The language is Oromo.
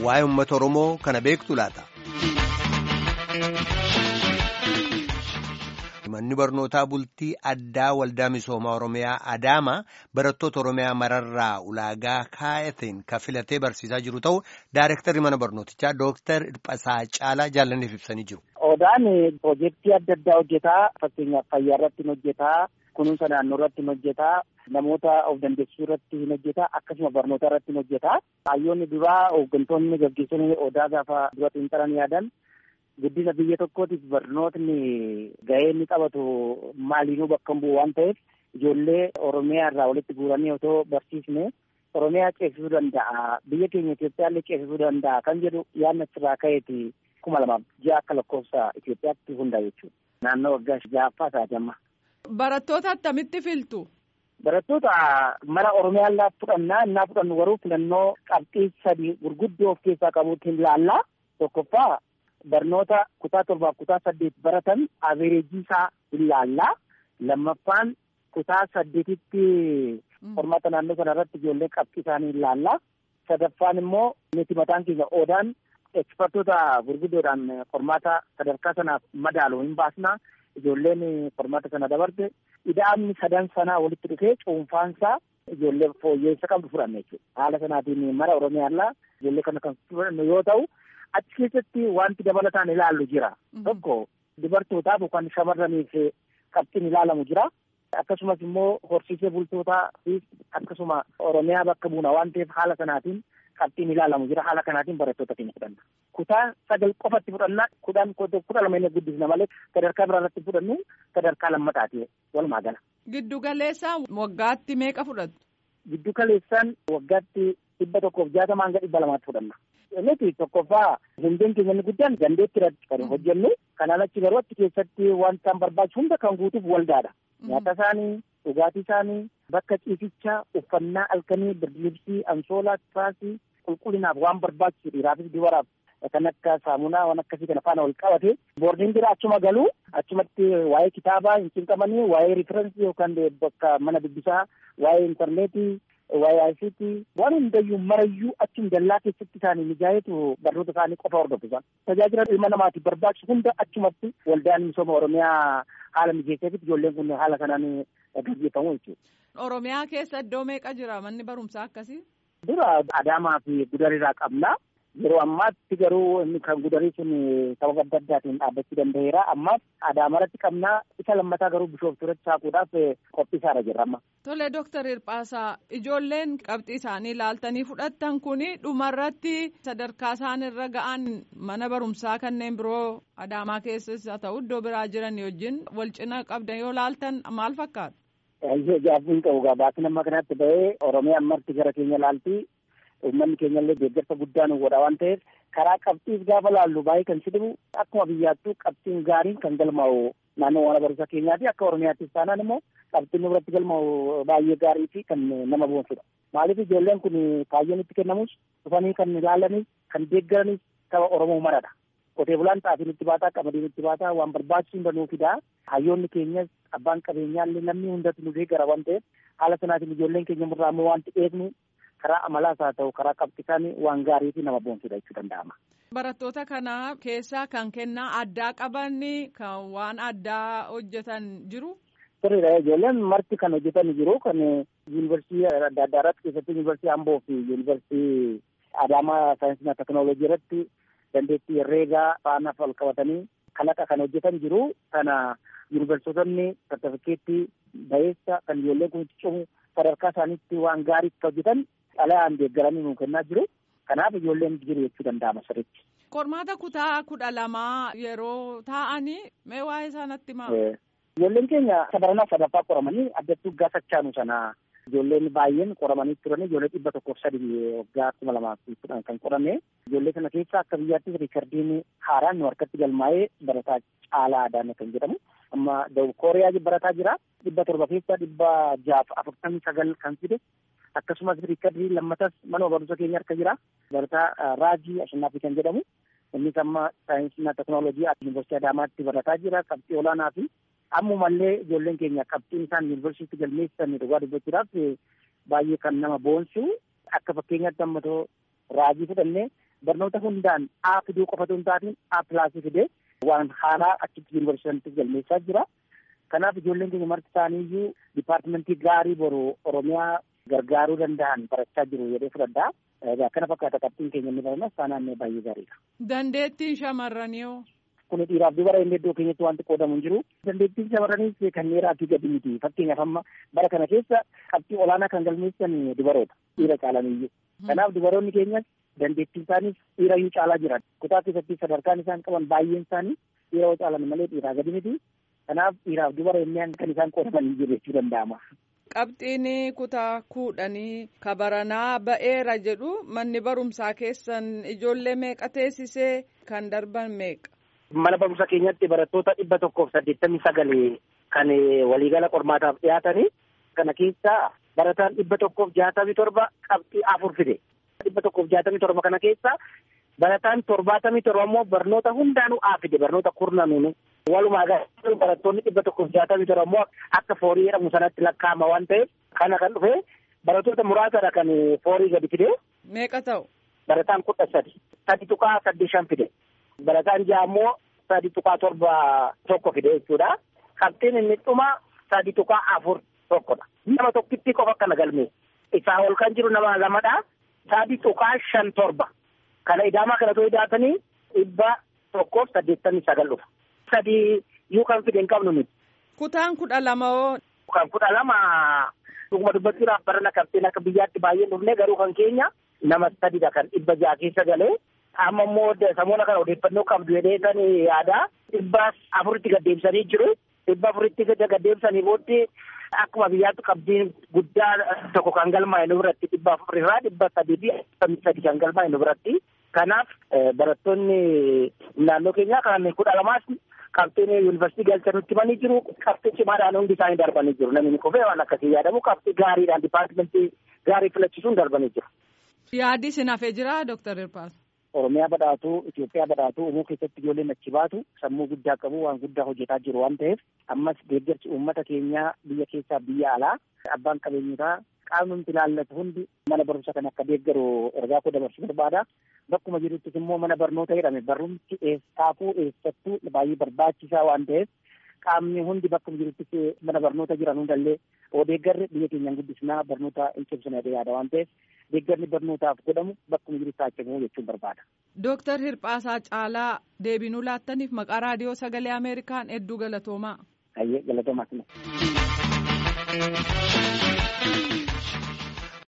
waa'ee uummata Oromoo kana beektu laata. Manni barnootaa bultii addaa waldaa misoomaa Oromiyaa Adaamaa barattoota Oromiyaa mararraa ulaagaa kaa'ateen kan filatee barsiisaa jiru ta'u Daayirektarri mana barnootichaa Dooktar Dhiphasaa Caalaa jaallanneef ibsanii jiru. Odaan piroojeektii adda addaa hojjetaa fakkeenyaaf fayyaa irratti hin hojjetaa kunuunsa naannoo irratti hin hojjetaa namoota of dandeessisuu irratti hin hojjetaa akkasuma barnoota irratti hin hojjetaa. Hayyoonni duraa hooggantoonni gaggeessanii odaa gaafa dura xiinxalan yaadan guddina biyya tokkootiif barnootni gahee inni taphatu maaliinuu bakka bu'u waan ta'eef ijoollee Oromiyaa irraa walitti guuranii otoo barsiisne Oromiyaa ceesisuu danda'a biyya keenya Itoophiyaallee ceesisuu danda'a kan jedhu yaadni achirraa ka'eeti kuma lamaaf ji'a akka lakkoofsa Itoophiyaatti hundaa jechuudha. Naannoo waggaa ja'affaa isaati amma. Barattoota attamitti filtu? Barattoota mara Oromiyaallee fudhannaa innaa fudhannu garuu filannoo qabxii sadii gurguddoo of keessaa qabuutiin ilaallaa tokkoffaa barnoota kutaa torbaaf kutaa saddeet baratan avereejii isaa ilaallaa lammaffaan kutaa saddeetitti qormaata naannoo sana irratti ijoollee qabxii isaanii ilaallaa sadaffaan immoo nuti mataan keenya oodaan ekspertoota gurguddoodhaan qormaata sadarkaa sanaaf madaalu hin baasnaa ijoolleen qormaata sana dabarte ida'amni sadan sanaa walitti dhufee cuunfaansaa ijoollee fooyyeessa qabdu fudhanne jechuudha. Haala sanaatiin mara Oromiyaarraa ijoollee kana kan fudhannu yoo ta'u achi keessatti wanti dabalataan ilaallu jira. Tokko dubartootaaf yookaan shamarraniif qabxiin ilaalamu jira. Akkasumas immoo horsiisee bultootaa fi akkasuma Oromiyaa bakka buuna waan ta'eef haala sanaatiin qabxiin ilaalamu jira. Haala kanaatiin barattoota keenya fudhanna. Kutaa sagal qofatti fudhanna kudhan kudha lama inni guddisna malee sadarkaa biraa irratti fudhannu sadarkaa lammataati walumaa gala. Giddu galeessaan waggaatti meeqa fudhattu? Giddu galeessaan waggaatti dhibba tokkoof jaatama hanga dhibba lamaatti fudhanna. Nuti tokkoffaa hundeen keenya inni guddaan dandeetti irratti kan hojjennu kanaan achi garuu achi keessatti wanta barbaachisu hunda kan guutuuf waldaadha. Nyaata isaanii, dhugaatii isaanii, bakka ciisichaa, uffannaa halkanii, birdilibsii, ansoolaa, tiraasii, qulqullinaaf waan barbaachisu dhiiraafis dubaraaf kan akka saamunaa waan akkasii kana faana wal qabate boordiin bira achuma galuu achumatti waa'ee kitaabaa hin cinqamanii waa'ee riferensii yookaan bakka mana dubbisaa waa'ee intarneetii waa'ee ICT waan hundayyuu marayyuu achum dallaa keessatti isaanii mijaayetu barnoota isaanii qofa hordofisa. Tajaajila ilma namaatiif barbaachisu hunda achumatti waldaan misooma Oromiyaa haala mijeesseefit ijoolleen kun haala kanaan gaggeeffamu jechuudha. Oromiyaa keessa iddoo meeqa jira manni barumsaa akkasii? Dura Adaamaa fi Gudariirraa qabna. Yeroo ammaatti garuu inni kan gudarii sun sababa adda addaatiin dhaabbachuu danda'eera. Ammaaf Adaamarratti qabnaa isa lammataa garuu bishooftuuratti saaquudhaaf qophii isaarra jirra amma. Tole Dooktar Hirphaasaa ijoolleen qabxii isaanii ilaaltanii fudhattan kuni dhumarratti sadarkaa isaan irra ga'an mana barumsaa kanneen biroo Adaamaa keessas haa ta'u iddoo biraa jiran wajjin wal cina qabdan yoo laaltan maal fakkaata? Gaaffiin qabu gabaasni amma kanatti ba'ee Oromiyaa ammarti gara keenya laaltii uummanni keenya illee deeggarsa guddaa nu godha waan ta'eef karaa qabxiis gaafa laallu baay'ee kan si dhibu akkuma biyyaattuu qabxiin gaariin kan galmaa'u naannoo mana barumsa keenyaati akka Oromiyaattis taanaan immoo qabxiin nu biratti galmaa'u baay'ee gaarii fi kan nama boonsudha. Maaliif ijoolleen kun kaayyoon itti kennamus dhufanii kan ilaalanis kan deeggaranis saba Oromoo maradha. Qotee bulaan xaafiin itti baataa qamadiin itti baataa waan barbaachisu hunda nuu fidaa hayyoonni keenyas abbaan qabeenyaa illee namni hundatu nu deeggara waan ta'eef haala sanaatiin ijoolleen keenya murraa ammoo wanti eegnu karaa amalaas haa ta'u karaa qabxiisaan waan gaarii fi nama boonsudha jechuu danda'ama. Barattoota kana keessaa kan kennaa addaa qaban kan waan addaa hojjetan jiru. Sirriidha ijoolleen marti kan hojjetan jiru kan yuunivarsiitii adda addaa irratti keessatti yuunivarsiitii Amboo fi yuunivarsiitii Adaamaa saayinsii teknooloojii irratti dandeettii herreegaa faana wal qabatanii kalaqa kan hojjetan jiru kana yuunivarsiitonni sartifikeettii ba'eessa kan ijoolleen kun cimu sadarkaa isaaniitti waan gaarii hojjetan xalayaan deeggaranii nu kennaa jiru. Kanaaf ijoolleen jiru jechuu danda'ama sirriitti. Qormaata kutaa kudha lamaa yeroo taa'anii mee waa'ee isaanitti himaa? Ijoolleen keenya sadarkaa sadaffaa qoramanii addattuu gaafachaanu sana ijoolleen baay'een qoramanii turanii ijoollee dhibba tokkoof sadii waggaa kuma lamaa fi kudhan kan qorame ijoollee kana keessa akka biyyaattis riikardiin haaraan nu harkatti galmaa'ee barataa caalaa adaana kan jedhamu amma dawub kooriyaa barataa jira dhibba torba keessa dhibba jaaf afurtamii sagal kan fide akkasumas riikardii lammatas mana barumsa keenya harka jira barataa raajii ashannaafi kan jedhamu innis amma saayinsii teknooloojii yuunivarsiitii adaamaatti barataa jira qabxii olaanaa fi ammumallee ijoolleen keenya qabxiin isaan yuunivarsiitii galmeessisan dhugaa dubbachuudhaaf baay'ee kan nama boonsu akka fakkeenyaatti ammatoo raajii fudhannee barnoota hundaan A fiduu qofatu hin taatiin A pilaasii fidee waan haaraa achitti yuunivarsiitii galmeessaa jira. Kanaaf ijoolleen keenya marti isaaniiyyuu dipaartimentii gaarii boru Oromiyaa gargaaruu danda'an barachaa jiru jedhee fudhadhaa. Kana fakkaata qabxiin keenya inni baranas taanaan baay'ee gaariidha. Dandeettiin shamarranii Kun dhiiraaf dubara inni iddoo keenyatti wanti qoodamu hin jiru. Dandeettiin shamarraniis kan dhiiraa fi gadi miti. Fakkeenyaaf amma bara kana keessa qabxii olaanaa kan galmeessan dubaroota. Dhiira caalaniyyuu. Kanaaf dubaroonni keenyas dandeettiin isaaniis dhiira iyyuu caalaa jiran. Kutaa keessatti sadarkaan isaan qaban baay'een isaanii dhiira yoo caalan malee dhiiraa gadi miti. Kanaaf dhiiraaf dubara inni kan isaan qoodaman jiru jechuu danda'ama. Qabxiin kutaa kudhanii kabaranaa ba'eera jedhu manni barumsaa keessan ijoollee meeqa teessisee kan darban meeqa? Mana barumsa keenyatti barattoota dhibba tokkoof saddeettamii sagalee kan waliigala qormaataaf dhiyaatanii kana keessa barataan dhibba tokkoof jaatamii torba qabxii afur fide. Dhibba tokkoof jaatamii torba kana keessa barataan torbaatamii torba immoo barnoota hundaanuu A fide barnoota kurnanuuni. Walumaa galatti barattoonni dhibba tokkoof jaatamii torba immoo akka foorii jedhamu sanatti lakkaa'ama waan ta'eef kana kan dhufe barattoota muraasadha kan foorii gadi fide. Meeqa ta'u? Barataan kudha sadi. Sadi tuqaa saddeet shan fide. Barataan ja'a immoo sadi tuqaa torba tokko fide jechuudha. Qabxiin inni dhuma sadi tuqaa afur tokkodha. Nama tokkitti qofa kana galmee. Isaa ol kan jiru nama lamadha. Sadi tuqaa shan torba. Kana idaamaa kana too idaatanii dhibba tokkoof saddeettamii sagal dhufa. Sadi yuu kan fide hin qabnu nuti. Kutaan kudha lama hoo? Kan kudha lama dhuguma dubbachuudhaaf barana qabxiin akka biyyaatti baay'ee dhufne garuu kan keenya nama sadidha kan dhibba ja'a keessa galee. Amma immoo samoona kana odeeffannoo qabdu jedhee kan yaada. Dhibba afuritti gaddeebisanii jiru. Dhibba afuritti gaddeebisanii booddee akkuma biyyaatti qabdiin guddaa tokko kan galmaa'e nu biratti dhibba afurirraa dhibba sadii fi sadi kan galmaa'e nu biratti. Kanaaf barattoonni naannoo keenyaa kan kudha lamaas qabxiin yuunivarsiitii galchan nutti himanii jiru. Qabxii cimaadhaan hundi isaanii darbanii jiru. Namni kofee waan akkasii yaadamu qabxii gaariidhaan dipaartimentii gaarii filachisuun darbanii jiru. Yaaddi isin hafee jira Dooktar Hirphaas? Oromiyaa badhaatu, Itoophiyaa badhaatu, uumuu keessatti ijoolleen achi baatu sammuu guddaa qabu waan guddaa hojjetaa jiru waan ta'eef ammas deeggarsi uummata keenyaa biyya keessaa biyya alaa abbaan qabeenyotaa qaamni nuti ilaallatu hundi mana barumsa kan akka deeggaru ergaa koo dabarsuu barbaada. Bakkuma jiruttis immoo mana barnoota jedhame barumsi eessaafuu eessattuu baay'ee barbaachisaa waan ta'eef qaamni hundi bakkuma jiruttis mana barnoota jiran hundallee deeggarri biyya keenyaan guddisnaa barnoota hin cimsine yaada waan ta'eef deeggarni barnootaaf godhamu bakkuma jirutti haa cimu jechuun barbaada. Dooktar Hirphaasaa Caalaa deebinuu laattaniif maqaa raadiyoo sagalee Ameerikaan hedduu galatoomaa. Ayyee galatoomaa.